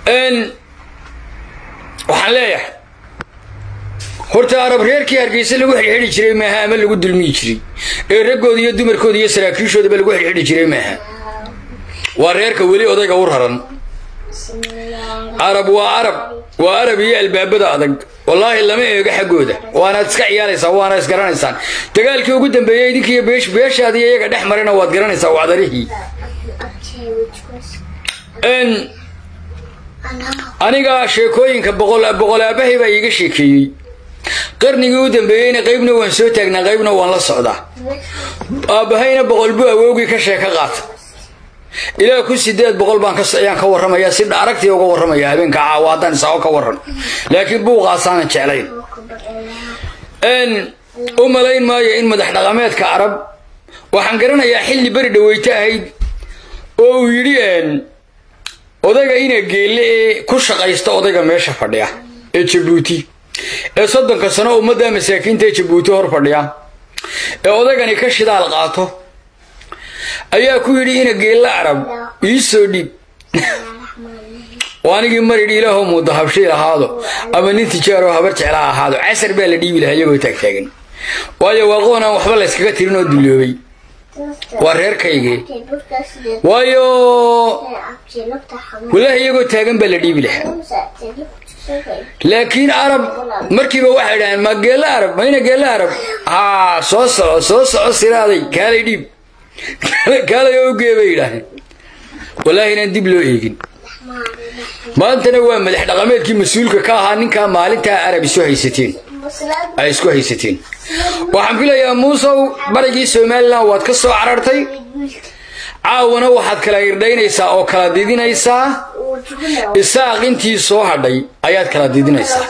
waxaan leeyahay horta arab reerkii hargeysa lagu xidhxidhi jiray maaha ama lagu dulmiyi jiray ee raggooda iyo dumarkooda iyo saraakiishoodaba lagu xidhxidhi jiray maaha waa reerka weli odayga u raran arab waa arab waa arab iyo albaabada adag wallaahi lama eego xaggooda waanaad iska ciyaaraysaan waana isgaranaysaan dagaalkii ugu dambeeyey idinkiiyo beeshaadiiyo iyaga dhex marina waad garanaysaa wacdarihii aniga sheekooyinka boqolaabahay baa iiga sheekeeyey qarnigii u dambeeyeyna qaybna waan soo taagnaa qaybna waan la socdaa aabbahayna boqol buu awoogii ka sheeka qaata ilaa ku sideed boqol baan ayaan ka warramayaa si aragtii uga warramaya habeenka caawa haddaan isao ka warran laakiin buuqaasaanan jeclayn u malayn maayo in madax dhaqameedka arab waxaan garanayaa xilli beri dhaweyte ahayd oo uu yidhi odayga ina geelle ee ku shaqaysta odayga meesha fadhiya ee jabuuti ee soddonka sano ummadda masaakiinta ee jabuuti hor fadhiya ee odaygani ka shidaal qaato ayaa ku yidhi ina geelle arab ii soo dhiib oo anigii maridhi ilaahoo muuda habshiil ahaado ama nin tijaaroo habar jeclaa ahaado casar baa la dhiibi lahaa iyagoo taagtaagan waayo waa qoon aan waxba layskaga tirin oo duloobay waa reerkaygii waayo walaahi iyagoo taagan baa la dhiibi lahaa laakiin arab markiiba waxay idhaheen ma geelle arab mayna geelle arab haa soo soco soo soco siraaday kaalay dhiib kaalay oo ugee bay yidhaaheen wallaahi inaan dib loo eegin maantana waa madax dhaqameedkii mas-uulka ka ahaa ninkaa maalintaa arab isu haysateen ay isku haysateen waxaan filayaa muusow barigii somalilan waad ka soo carartay caawana waxaad kala irdhaynaysaa oo kala didinaysaa isaaq intii soo hadhay ayaad kala didinaysaa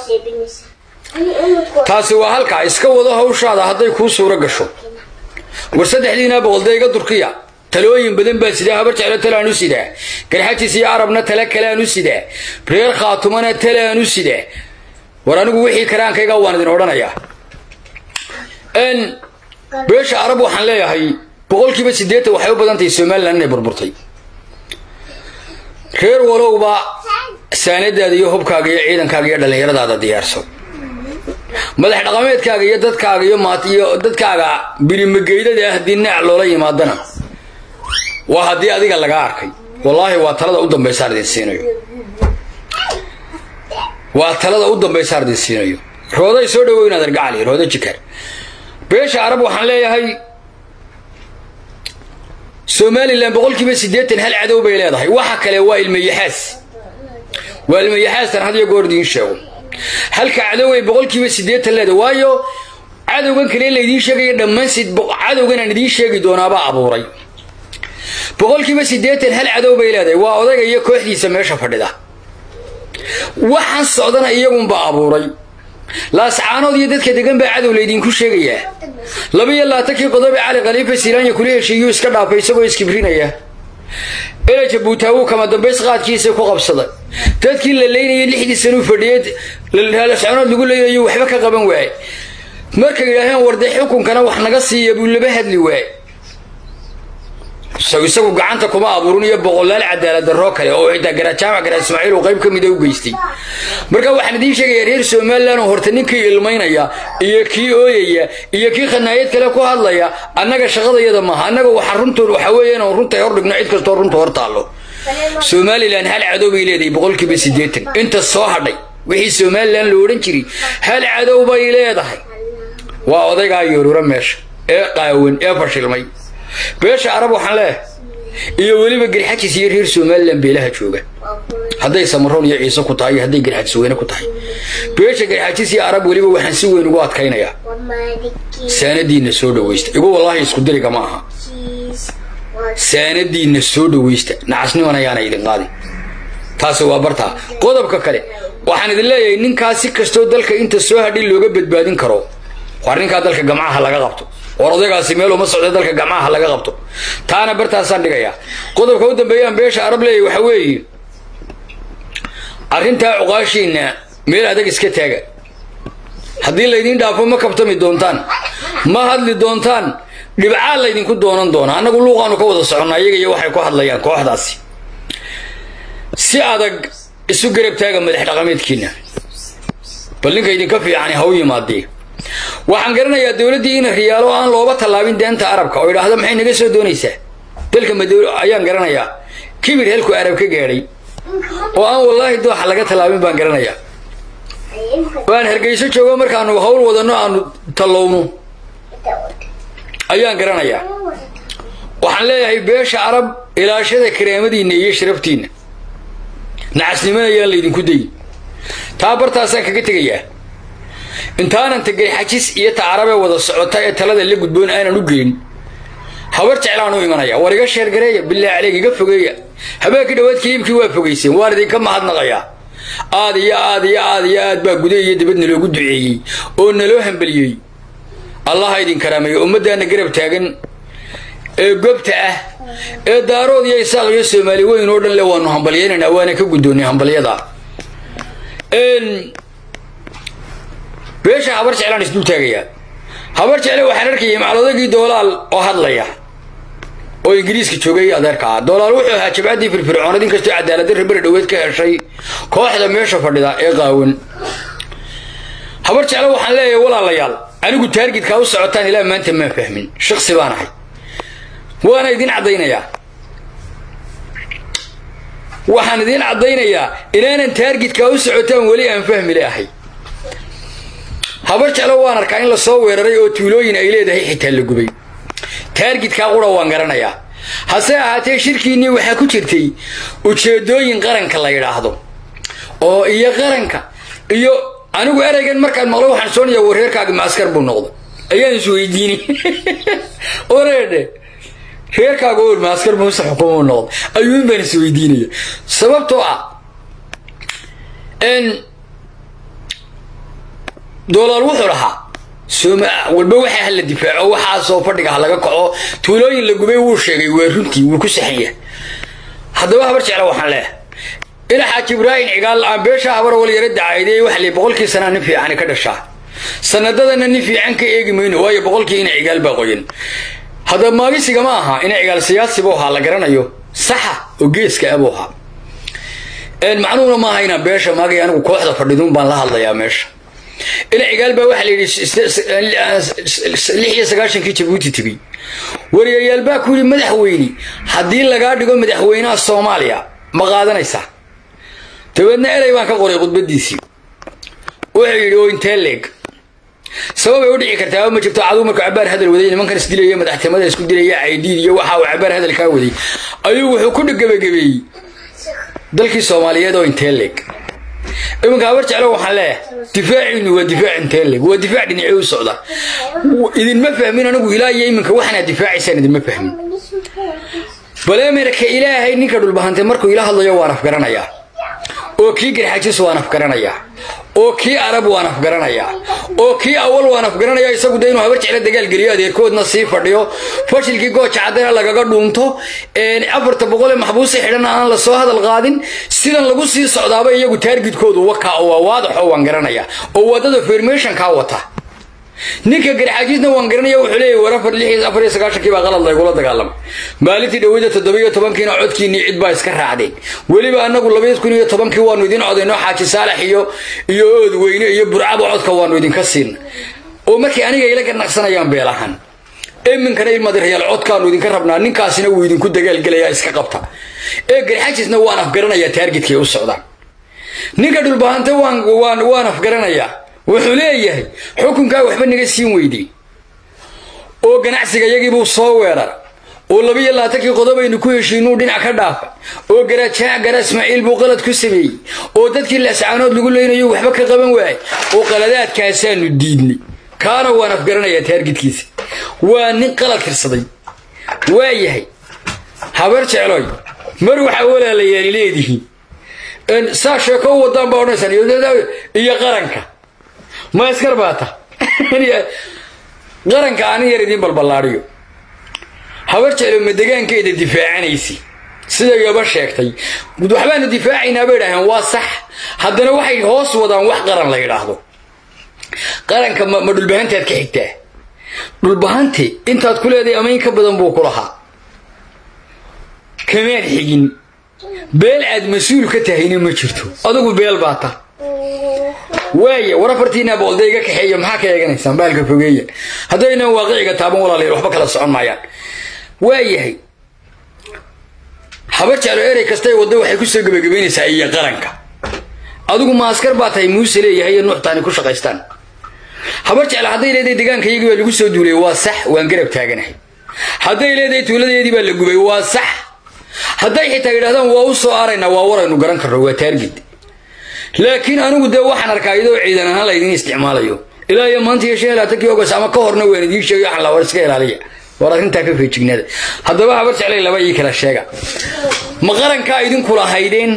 taasi waa halkaa iska wado hawshaada hadday kuu suuro gasho war saddexdiina boqolda iga durkiya talooyin badan baa sidaa habar jeclo talaan u sidaa garxajis iyo arabna tale kaleaan u sidaa reer khaatumana talaan u sidaa war anigu wixii karaankayga waan idin odhanayaa beesha arab waxaan leeyahay boqolkiiba siddeetan waxay u badan tahay somalilan inay burburtay reer walowba saanadaada iyo hubkaaga iyo ciidankaaga iyo dhallinyaradaada diyaarso madax dhaqameedkaaga iyo dadkaaga iyo iyo dadkaaga birimageydada ah haddii naac loola yimaadana waa haddii adiga laga arkay wallaahi waa talada u dambaysaan idin siinayo waa talada u dambaysaan idin siinayo rooday soo dhaweynaad argacali roodo jikar beesha arab waxaan leeyahay somalilan boqolkiiba siddeetan hal cadow bay leedahay waxa kale waa ilmayaxaas waa ilmayaxaastan had iyo goor idiin sheego halka cadoway boqolkiiba siddeetan leedahay waayo cadowgan kale laydiin sheegaya dhammaansid cadowgan aan idiin sheegi doonaabaa abuuray boqolkiiba siddeetan hal cadow bay leedahay waa odayga iyo kooxdiisa meesha fadhida waxaan socdana iyagunbaa abuuray laascaanood iyo dadka degan baa cadow laydinku sheegayaa labiyo laatankii qodobe cali khaliifa silaanya kula heshiiyuu iska dhaafay isagoo iskibrinaya ela jabuutaawuu kama dambays qaadkiisa ku qabsaday dadkii la leynayay lixdii sanuu fadhiyey laascaanood lagu leynayo waxba ka qaban waaye markay yidhaaheen warday xukunkana wax naga siiya buu laba hadli waaye isagu gacanta kuma abuurin iyo boqolaal cadaalad darroo kale oo xitaa garajaamac garaa ismaaciil uu qayb ka mida u geystay marka waxaan idiin sheegayaa reer somalilan oo horta ninkii ilmaynaya iyo kii ooyaya iyo kii khanaayad kale ku hadlaya annaga shaqadayada maaha annaga waxa runtood waxa weeye inaan runta hor dhigno cid kastoo runta hor taallo somalilan hal cadow bay leedahay boqolkiiba siddeetan inta soo hadhay wixii somalilan la odhan jiray hal cadow bay leedahay waa odaygaa yoorura meesha ee qaawan ee fashilmay beesha arab waxaan leeyahay iyo weliba garxajis iyo reer somalilan beelaha jooga hadday samaroon iyo ciise ku tahay iyo hadday garxajis weyne ku tahay beesha garxajis iyo arab weliba waxaan si weyn ugu adkaynayaa saanadiinna soo dhawaysta igu wallaahi isku diriga ma aha saanadiinna soo dhawaysta nacasniman ayaana idin qaadin taasi waa bartaa qodobka kale waxaan idin leeyahay ninkaas si kastoo dalka inta soo hadhin looga badbaadin karo war ninkaa dalka gamcaha laga qabto war odaygaasi meel uma socda dalka gamcaha laga qabto taana bartaasaan dhigayaa qodobka u dambeeyaan beesha arab leeyahy waxa weeye arrintaa cuqaashiinna meel adag iska taaga haddii laydiin dhaafo ma kabtami doontaan ma hadli doontaan dhibcaa laydinku doonan doona annagu luuqaanu ka wada soconnaa iyaga iyo waxay ku hadlayaan kooxdaasi si adag isu garab taaga madax dhaqameedkiina bal ninka idinka fiicani ha u yimaadee waxaan garanayaa dowladdii ina riyaalo aan looba tallaabin deenta arabka oo idhaahdo maxay naga soo doonaysaa dalka madow ayaan garanayaa kibir helku arab ka gaadhay oo aan wallaahi dooxa laga tallaabin baan garanayaa waan hargeyso joogo markaanu hawl wadanno aanu tallowno ayaan garanayaa waxaan leeyahay beesha arab ilaashada karaamadiinna iyo sharaftiinna nacasnimana ayaan laydinku dayin taa bartaasaan kaga tegayaa intaanan tagay xajis iyo ta arabee wada socota ee talada la gudboon aanan u geyn habar jeclaan u imanaya war iga sheergareeya bilaa caleyg iga fogeeya habeenkii dhawaad kiliibkii waa fogayseen waan idinka mahadnaqayaa aad iyo aad iyo aad iyo aad baa guda iyo dibad naloogu duceeyey oo naloo hambeliyey allaha idin karaameeyo ummaddaana garab taagan ee gobta ah ee daarood iyo isaaq iyo soomaali weyn oo dhan le waanu hambalyaynaynaa waana ka guddoonnay hambalyada beesha habar jeclaan isdul taagayaa habar jecle waxaan arkayay maclodagii doolaal oo hadlaya oo ingiriiska joogay adeerka ah doolaal wuxuu ahaa jabcaddii firfircoonad inkastoo cadaaladdarra beri dhoweed ka heshay kooxda meesha fadhida ee qaawan habar jecle waxaan leeyahay walaalayaal anigu taargidkaa u socotaan ilaa maanta maan fahmin shaqsi baan ahay waana idin caddaynayaa waxaan idiin caddaynayaa inaanan taargidkaa u socotaan weli aan fahmile ahay habar jeclo waan arkaa in lasoo weeraray oo tuulooyin ay leedahay xitaa la gubay taargidkaa qura waan garanayaa hase ahaatee shirkiinnii waxaa ku jirtay ujeedooyin qaranka la yidhaahdo oo iyo qaranka iyo anigu ereygan markaan maqlo waxaan soonayaa wareerkaagi maaskar buu noqday ayaan isweydiini oreedhe reerkaaga ol maaskar muuse xukumu noqday ayuun baan isweydiinaya sababtoo ah doolaal wuxuu lahaa walba waxaa hala difaaco waxaasoo fadhiga ha laga kaco tuulooyin la gubay wuu sheegay waa runtii wuu ku saxan yahay haddaba habar jecla waxaan leeyahay ila xaaji ibraahim cigaal aan beesha habar wal yara dacaaydey waxa lii boqolkii sanaa nin fiicani ka dhashaa sanadadana nin fiican ka eegi mayno waayo boqolkii ina cigaal baa qoyan haddaba maagisiga ma aha ina cigaal siyaasi buu ahaa la garanayo saxa oo geeska abuu ahaa macnuhuna maaha inaan beesha maagay anigu kooxda fadhiduun baan la hadlayaa meesha ila cigaal baa waxaa la yidhi lix iyo sagaashankii jabuuti tegey wariyayaal baa ku yidhi madaxweyne haddii lagaa dhigo madaxweynaha soomaaliya ma qaadanaysaa dabeedna erey baan ka qoray khudbadiisii wuxuu yidhi oo intee leeg sababay u dhici kartaa ma jirto caduu markuu cabaar hadal waday nimankan isdilaya madaxtimada isku dilaya caydiid iyo waxa uu cabaar hadal kaa waday ayuu wuxuu ku gebagabeeyey dalkii soomaaliyeed oo intee leeg iminka habar jeclo waxaan leeyahay difaaciinu waa difaac intee leeg waa difaac dhinacii u socda idinma fahmin anigu ilaa iyo iminka waxaanaad difaacaysaan idinma fahmin baleemerka ilaahay ninka dhulbahantay markuu ila hadlayo waan afgaranayaa oo kii garxajis waan afgaranayaa oo kii arab waan afgaranayaa oo kii awal waan afgaranayaa isagu de inuu habar jeclo dagaalgeliyo adeerkoodna sii fadhiyo fashilkii gooja caddana lagaga dhuunto afarta boqol ee maxbuusa xidhan aan la soo hadal qaadin sidan lagu sii socdaaba iyagu taargidkoodu wakaa oo waa waadaxoo waan garanayaa oo wadada fermationkaa wata ninka garxaajisna waan garanaya wuxuu leeyahy war afar lix afar iyo sagaashankii baa qalad laygula dagaalamay maalintii dhaweyda toddobiyo tobankiina codkiinii cid baa iska raacdeen weliba anagu labaiy kun iyo tobankii waanu idin codayno xaaji saalax iyo iyo ood weyne iyo burcaba codka waanu idinka siina oo markii aniga ila ganacsanayaan beelahan iminkana ilmadirayaal codkaanu idinka rabnaa ninkaasina wuu idinku dagaalgelayaa iska qabta ee garxajisna waan afgaranayaa taargidkay u socdaan ninka dhulbahante waan waan waan afgaranayaa wuxuu leeyahay xukunkaa waxba naga siin weydey oo ganacsiga yagiibuu soo weerar oo labiiyo labaatankii qodobaynu ku heshiinuu dhinac ka dhaafay oo garajaac gara ismaaciil buu qalad ku sameeyey oo dadkii laascaanood lagu leynayo waxba ka qaban waayay oo qaladaadkaasaanu diidnay kaana waan afgaranayaa taargidkiisa waa nin qalad tirsaday waa yahay habar jecloy mar waxaa walaalayaali leedihiin saa sheeko u wadaan baa odhanaysaan iyo qaranka ma iskar baata qaranka anin yar idiin balballaadhiyo habar jeclo ma degaankeeda difaacanaysi sida yaba sheegtay waxbaanu difaacaynaa bay idhaaheen waa sax haddana waxay hoos wadaan wax qaran la yidhaahdo qaranka ma dhulbahantaad ka xigtaa dhulbahante intaad ku leedahay ama in ka badan buu ku lahaa kamaan xigin beel aad mas-uul ka tahayna ma jirto adugu beel baa ta waaya war afartiinaa boqolda iga kaxeeya maxaa ka eeganaysaan baalka fogeeya haddaynan waaqiciga taaban walaalayaal waxba kala socon maayaan waayahay habar jeclo erey kastay wadda waxay ku soo gebagabaynaysaa iyo qaranka adigu ma askar baa tahay muuse leeyahay iyo nuuxtaani ku shaqaystaan habar jeclo hadday leedahay deegaankayagii baa lagu soo duulay waa sax waan garab taaganahay hadday leedahay tuuladeedii baa la gubay waa sax hadday xitaa yidhahdaan waa u soo araynaa waa waraynu garan karno waa taargid laakiin anigu dee waxaan arkaa iyadoo ciidan ahaan laydin isticmaalayo ilaa iyo maanta iyo shan laatankii ogos ama ka horna waan idiin sheegay waxaan la war iska ilaaliya war arrintaa ka feejignaada haddaba habar jeclay laba ii kala sheega ma qarankaa idinku lahaydeen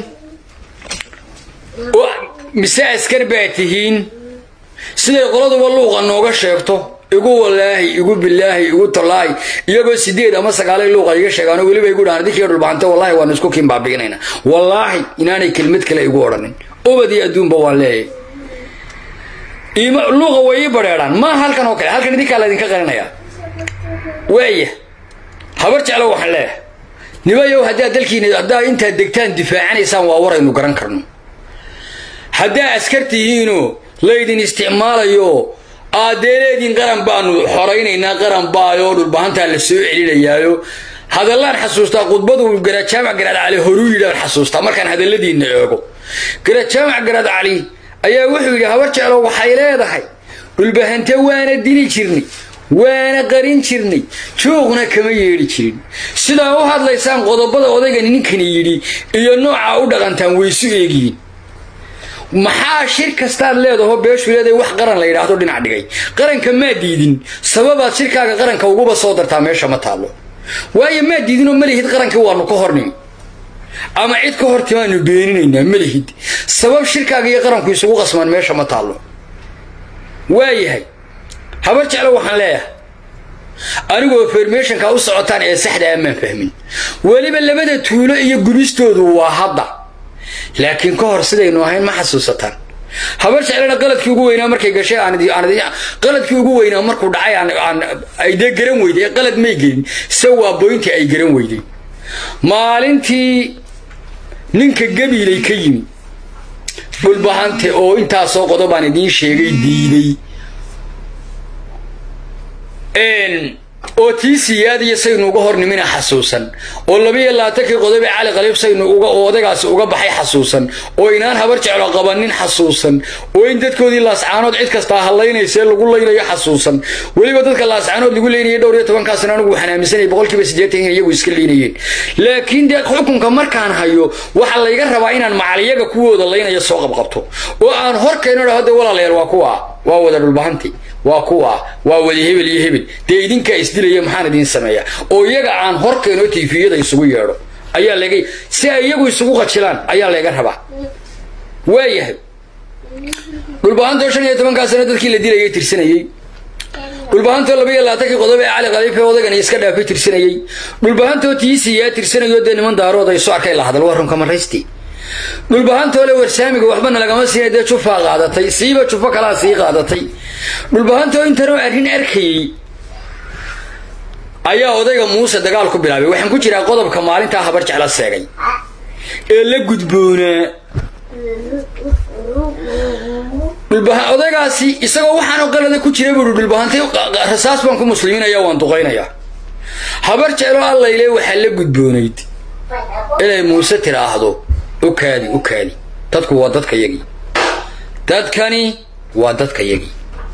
mise askar baa tihiin siday qoladuba luuqa nooga sheegto igu walaahi igu bilaahi igu tallaahi iyagoo sideed ama sagaalay luuqa iga sheegaano weliba igu dhahan dinkii dhulbaante wallahi waanu isku kiin baabi'inayna wallaahi inaanay kelmad kale igu odhanin ubad iyo adduunba waan leeyahay luuqa way ii badheedhaan maa halkan oo kale halkan idinkaa laydinka qarinayaa waaya habar jeclo waxaan leeyahay nimayow haddaad dalkiina haddaa intaad degtaan difaacanaysaan waa waraynu garan karno haddaa askar tihiinoo laydin isticmaalayo aadee leediin qaran baanu xoraynaynaa qaran baayoo dhulbahantaa la soo celinayaayo hadallaan xasuustaa khudbadu garajaamac garaad cali horuu yidhaan xasuustaa markaan hadalladiinna eego garajaamac garaad cali ayaa wuxuu yidhi habar jeclo waxay leedahay dhulbahante waana dili jirnay waana qarin jirnay jooqna kama yeedhi jirin sidaa u hadlaysaan qodobada odaygani ninkani yidhi iyo noocaa u dhaqantaan waysu eegiyin maxaa shir kastaad leedaho beeshu leedahay wax qaran la yidhaahdo dhinac dhigay qaranka maa diidin sababaad shirkaaga qaranka uguba soo dartaa meesha ma taallo waayo maa diidinoo malihid qarankii waanu ka hornimi ama cid ka hor timaanu beeninaynaa malihid sabab shirkaaga iyo qaranku isugu qasmaan meesha ma taallo waayahay habar jeclo waxaan leeyahay anigoo fermeshonka u socotaan ee saxda amaan fahmin weliba labada tuulo iyo gubistoodu waa hadda laakiin ka hor sidaynu ahayn ma xasuusataan habar jeclana qaladkii ugu weynaa markay gashay qaladkii ugu weynaa markuu dhacay ay dee garan weyday qalad may gelin se waa boyntii ay garan weyday maalintii ninka gabiilay ka yimi dhulbahante oo intaasoo qodobaan idiin sheegay diiday oo tii siyaadiya saynu uga hor nimina xasuusan oo labiyo labaatankii qodobe cali qaliib saynu oo odagaasi uga baxay xasuusan oo inaan habar jeclo qabanin xasuusan oo in dadkoodii laascaanood cid kastaa hadlaynaysee lagu laynayo xasuusan weliba dadka laascaanood lagu leynayay dhowr iyo tobankaasna anigu waxaan aaminsanayay boqolkiiba siddeetan in iyagu iska leynayeen laakiin dee xukunka markaan hayo waxaa layga rabaa inaan macaliyaga kuwooda laynaya soo qabqabto oo aan hor keeno dhahode walaalayaal waa kuwa waa wada dhulbahanti waa kuwa waa wada hebel iyo hebel dee idinkaa isdilaya maxaan idiin sameeyaa oo iyaga aan hor keeno tifiyada isugu yeedho ayaa laga si ay iyagu isugu qajilaan ayaa laga rabaa waayahay dhulbahantoo shan iyo tobankaa sano dadkii la dilayay tirsanayey dhulbahantoo laba iyo labaatankii qodob ee cali khaliife odagani iska dhaafay tirsanayey dhulbahantoo tiisiyaa tirsanayo dee niman daarood ay soo arkay la hadal waa runka maraysti dhulbahantoole warsaamiga waxbana lagama siina dee jufaa qaadatay siiba jufo kalaa sii qaadatay dhulbahantoo intanoo arrin arkayey ayaa odayga muuse dagaal ku bilaabay waxaan ku jiraa qodobka maalintaa habar jecla seegay ee la gudboonaa odaygaasi isagoo waxaanoo qalada ku jira buui dhulbahantay rasaas baan ku muslimiinaya waan duqaynayaa habar jeclo allayle waxaa la gudboonayd inay muuse tiraahdo ukaadi ukaadi dadku waa dadka yagii dadkani waa dadka yagii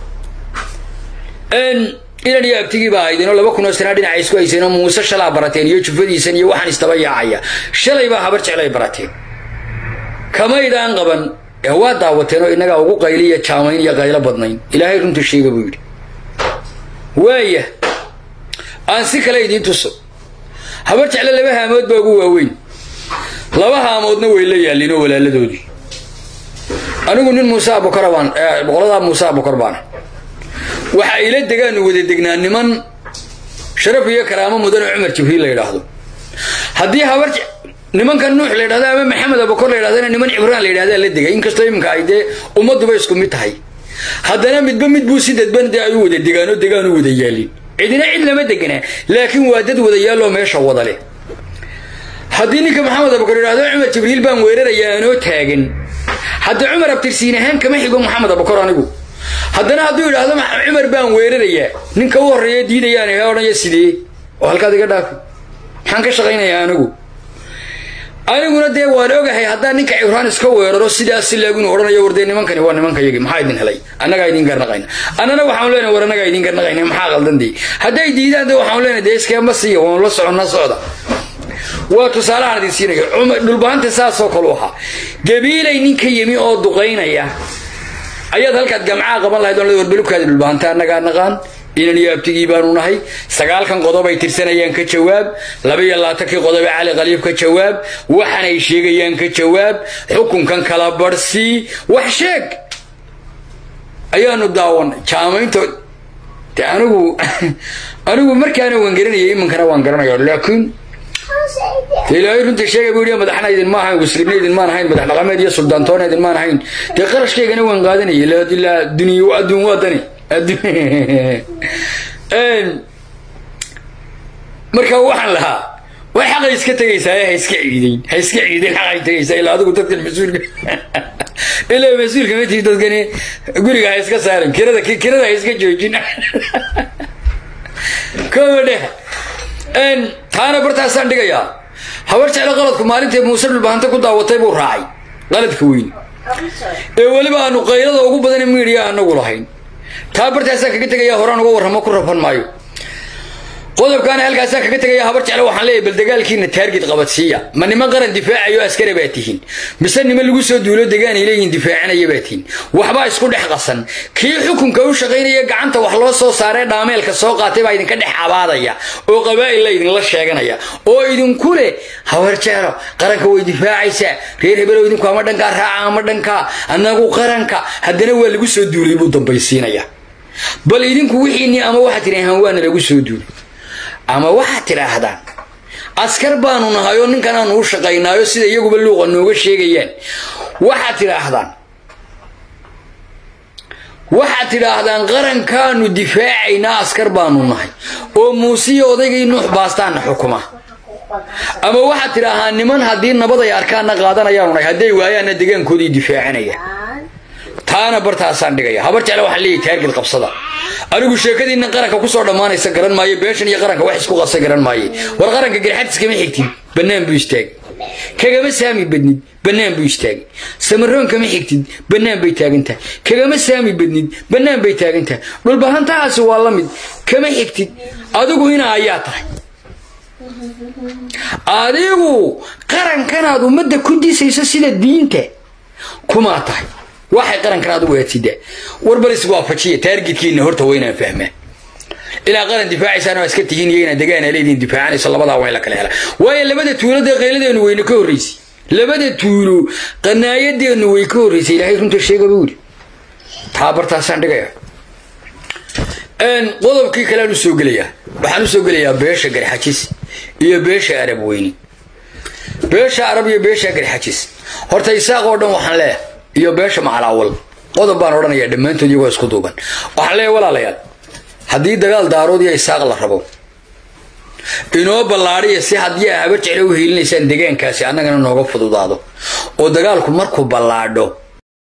inan iyo abtigii baa ahaydeenoo laba kunoo sanaa dhinaca isku hayseenoo muuse shalaa barateen iyo jufadiisan iyo waxaan istaba yaacaya shalay baa habar jeclay barateen kamaydaan qaban ee waa daawateen oo innagaa ugu qayliya jaamayn iyo qaylo badnayn ilaahay runta sheega buu yidhi waaya aan si kale idiin tuso habar jecle laba haamood baa ugu waaweyn laba haamoodna way la yaalliin oo walaaladoodii anigu nin muuse abukara baan boqoladaa muuse abukar baana waxa ila degaanu wada degnaa niman sharaf iyo karaamo mudan oo cumar jibriil la yidhaahdo haddii habar nimankan nuux la yidhahdo ama maxamed abukar la yidhahdana niman cibraan la yidhahdaa la degay inkastoo iminka ay dee ummadduba isku mid tahay haddana midba mid buu si dadban dee ay u wada degaan oo degaan u wada yaalin cidina cid lama deganaa laakiin waa dad wada yaalloo meesha wada leh haddii ninka maxamed abukar idhaahdo cumar jibriil baan weerarayaa anoo taagan hadda cumar abtirsiin ahaan kama xigo maxamed abukar anigu haddana hadduu idhaahdo cumar baan weerarayaa ninka u horreeya diidayaan ee odhanaya sidee oo halkaad iga dhaafi maxaan ka shaqaynayaa anigu aniguna dee waan ogahay haddaan ninka cibraan iska weeraro sidaas laagunu odhanayo wardee nimankani waa nimankayagi maxaa idin helay annagaa idin garnaqayna annana waxaan leenahay war annagaa idin garnaqayna maxaa qaldan dee hadday diidaan de waxaan leenahay dee iskeema siiya waan la soconna socda waa tusaalahaan idin siinaya dhulbaanta saasoo kalu ahaa gabiilay ninka yimi oo duqaynaya ayaad halkaad gamcaa qaban lahayd on warbalubkaadi dhulbaanta annagaa naqaan inan iyo abtigii baanu nahay sagaalkan qodob ay tirsanayaan ka jawaab labaiyo labaatankii qodobe cali qaliib ka jawaab waxanay sheegayaan ka jawaab xukunkan kala barsii wax sheeg ayaanu daawanay jaamaynto de anigu anigu markaana waan garanaya iminkana waan garanaya laakiin ilaahay runta sheega buu yidhi madaxna idin ma ahayn muslimna idin maan ahayn madax dhaqameed iyo suldaantoona idin maan ahayn dee qarashkaygana waan qaadanaya ilaa duniya adduun waa dani marka waxaan lahaa way xaqay iska tegaysaa ha iska ciideyn ha iska ciideyn xaqay tegaysaa ilaa adigu dadkan mas-uulka ilaa mas-uulka ma tihi dadkani guriga ha iska saarin kirada kirada ha iska joojin koma dheh taana bartaasaan dhigayaa habar jeclo qaladku maalintay muuse dhulbahanta ku daawatay buu raacay qaladka weyn ee weliba aanu qaylada ugu badan miidiya anagu lahayn taa bartaasaan kaga tegaya horaan uga warramo ku rafan maayo qodobkaana halkaasaan kaga tegaya habar jecle waxaan leeyahy bal dagaalkiina taargid qabadsiiya ma niman qaran difaacayo askara baa tihiin mise niman lagu soo duulo degaanay leeyihin difaacanaya baa tihiin waxbaa isku dhex qasan kii xukunka u shaqaynaya gacanta wax loo soo saaree dhaameelka soo qaatay baa idinka dhex abaadaya oo qabaa'il la idinla sheeganaya oo idinku leh habar jeclo qaranka way difaacaysaa reer hebelow idinku ama dhankaa raaca ama dhankaa annagu qaranka haddana waa lagu soo duulay buu dambaysiinaya bal idinku wixiinii ama waxaad tidhaahaan waana lagu soo duulay ama waxaad tidhaahdaan askar baanu nahay oo ninkan aanu u shaqaynaayo sida iyaguba luuqa nooga sheegayaan waxaad tidhaahdaan waxaad tidhaahdaan qarankaanu difaacaynaa askar baanu nahay oo muusiya odaygii nuux baastaanna xukuma ama waxaad tidhaahaa niman haddii nabad ay arkaanna qaadanayaanu nahay hadday waayaanna degaankoodii difaacanaya taana bartaasaan dhigaya habar jecle waxaan leeyahy taargid qabsada anigu sheekadiinna qaranka kusoo dhammaanaysa garan maayo beeshan iyo qaranka wax isku qasa garan maaye war qaranka garxadis kama xigtid bannaan buu istaagay kagama saami badnid bannaan buu istaagay samaroon kama xigtid bannaan bay taagan tahay kagama saami badnid bannaan bay taagan tahay dhulbahantahaasi waa la mid kama xigtid adigu ina ayaa tahay adigu qarankanaad ummadda ku disayso sida diinta kumaa tahay waxay qarankan adigu aadsidaa warbal iswaafajiya taargidkiina horta waa inaan fahmaa ilaa qaran difaacaysaan waa iska tihiin iyo inaad degaana leediin difaacanayso labadaa waa in la kala hela waayo labada tuulo dee qayladeennu wayna ka horraysay labada tuulo qanaayadeennu way ka horraysay ilaahay runta sheega buu yidhi taa bartaasaan dhigaya qodobkii kalean usoo gelayaa waxaan usoo gelayaa beesha garxajis iyo beesha arab weyni beesha arab iyo beesha garxajis horta isaaq oo dhan waxaan leeyahay iyo beesha macalaawal qodob baan odhanayaa dhammaantood iyagoo isku duuban waxaan leeyahay walaalayaal haddii dagaal daarood iyo isaaq la rabo inoo ballaadhiya si haddii aa habar jecle u hiilinaysaan degaankaasi annagana nooga fududaado oo dagaalku markuu ballaadho